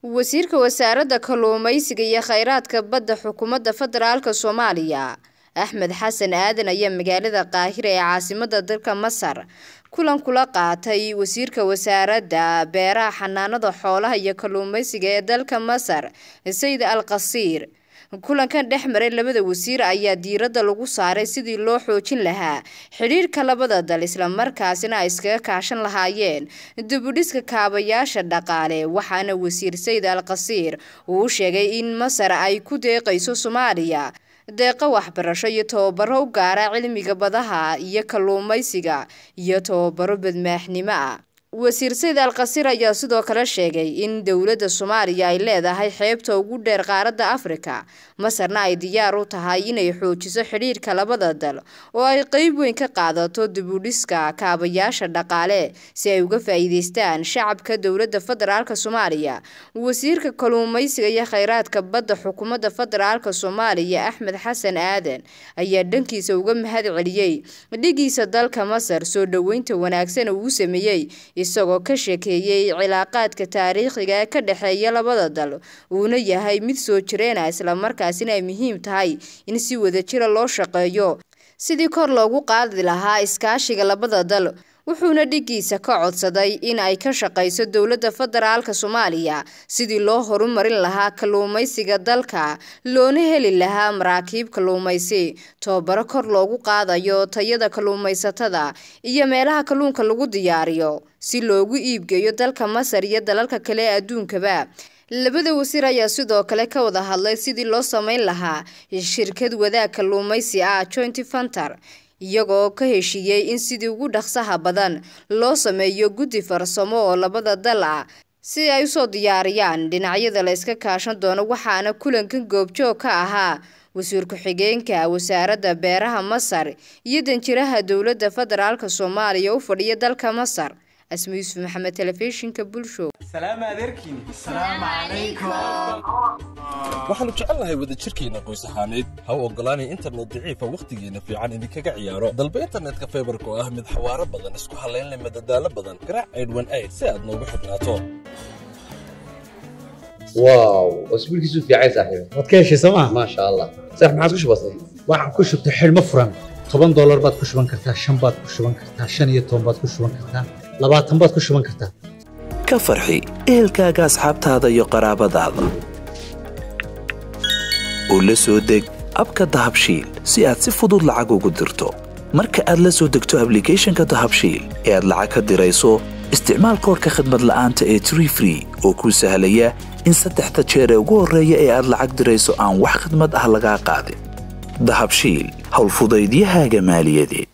wasiirka wasaaradda kalluumaysiga iyo kheyraadka badda xukuumadda federaalka soomaaliya axmed xasan aadan ayaa magaalada qaahira ee caasimada dalka masar kulan kula qaatay wasiirka wasaaradda beeraha xanaanada xoolaha iyo kalluumaysiga ee dalka masar sayid al qasiir kulankan dhex maray labada wasiir ayaa diiradda lagu saaray sidii loo xoojin lahaa xidhiirka labada dal islamarkaasina ay iskaga kaashan lahaayeen dibudhiska kaabayaasha dhaqaale waxaana wasiir sayid al qasiir uu sheegay in masar ay ku deeqayso soomaaliya deeqo waxbarasho iyo tababaro u gaara cilmiga badaha iyo kalluumaysiga iyo tababaro badmaaxnimo ah wasiir sayid al qasiir ayaa sidoo kale sheegay in dowladda soomaaliya ay leedahay xeebta ugu dheer qaaradda afrika masarna ay diyaar u tahay inay xoojiso xidhiirka labada dal oo ay qeyb weyn ka qaadato dibudhiska kaabayaasha dhaqaale si ay uga faa'iideystaan shacabka dowladda federaalk soomaaliya wasiirka kalluumaysiga iyo kheyraadka badda xukuumadda federaalk soomaaliya axmed xasan aadan ayaa dhankiisa uga mahad celiyey dhigiisa dalka masar soo dhoweynta wanaagsan uu sameeyey isagoo ka sheekeeyey cilaaqaadka taariikhiga ee ka dhexeeya labada dal uuna yahay mid soo jireena islamarkaasina ay muhiim tahay in si wadajira loo shaqeeyo sidii kor loogu qaadi lahaa iskaashiga labada dal wuxuuna dhigiisa ka codsaday in ay ka shaqayso dowladda federaalka soomaaliya sidii loo horumarin lahaa kalluumaysiga dalka loona heli lahaa maraakiib kalluumaysi tababaro kor loogu qaadayo tayada kalluumaysatada iyo meelaha kalluunka lagu diyaariyo si loogu iibgeeyo dalka masar iyo dalalka kale ee adduunkaba labada wasiir ayaa sidoo kale ka wada hadlay sidii loo sameyn lahaa shirkad wadaag kalluumaysi ah joint fanter iyagoo ka heshiiyey in sidii ugu dhaqsaha badan loo sameeyo guddi farsamo oo labada dal ah si ay usoo diyaariyaan dhinacyada la iska kaashan doono waxaana kulankan goobjoog ka ahaa wasiir ku-xigeenka wasaaradda beeraha masar iyo danjiraha dowladda federaalk soomaaliya u fadhiya dalka masar asma yuusuf maxamed telefishinka bulshow waxaannu jecelnahay wadajirkeenna qoys ahaaneed ha u oggolaanay internet daciifa wakhtigeenna fiican idinkaga ciyaaro dalba internetka faybarka oo ah mid xawaaro badan isku hallaynleh madadaalo badan garaac aydhwan ayd si aad noogu xidhnaato واو واسبوعك في عايز صاحبي waad ka heshay sooma ما شاء الله صح ما عاد كش بسيط waxaad ku shubtay xidhmo furan toban doolar baad ku shuban kartaa shan baad ku shuban kartaa shan iyo toban baad ku shuban kartaa labaatan baad ku shuban kartaa ka farxi ehelkaaga asxaabtaada iyo qaraabadaada oo la soo deg abka dahabshiil si aad si fudud lacag ugu dirto marka aad la soo degto ablicathonka dahabshiil ee aad lacag ka dirayso isticmaal koorka khadmad la'aanta ee tree free oo kuu sahlaya in saddexda jeer ee ugu horreeya ee aad lacag dirayso aan wax khidmad ah lagaa qaadin dahabshiil howlfudaydiyahaaga maaliyadeed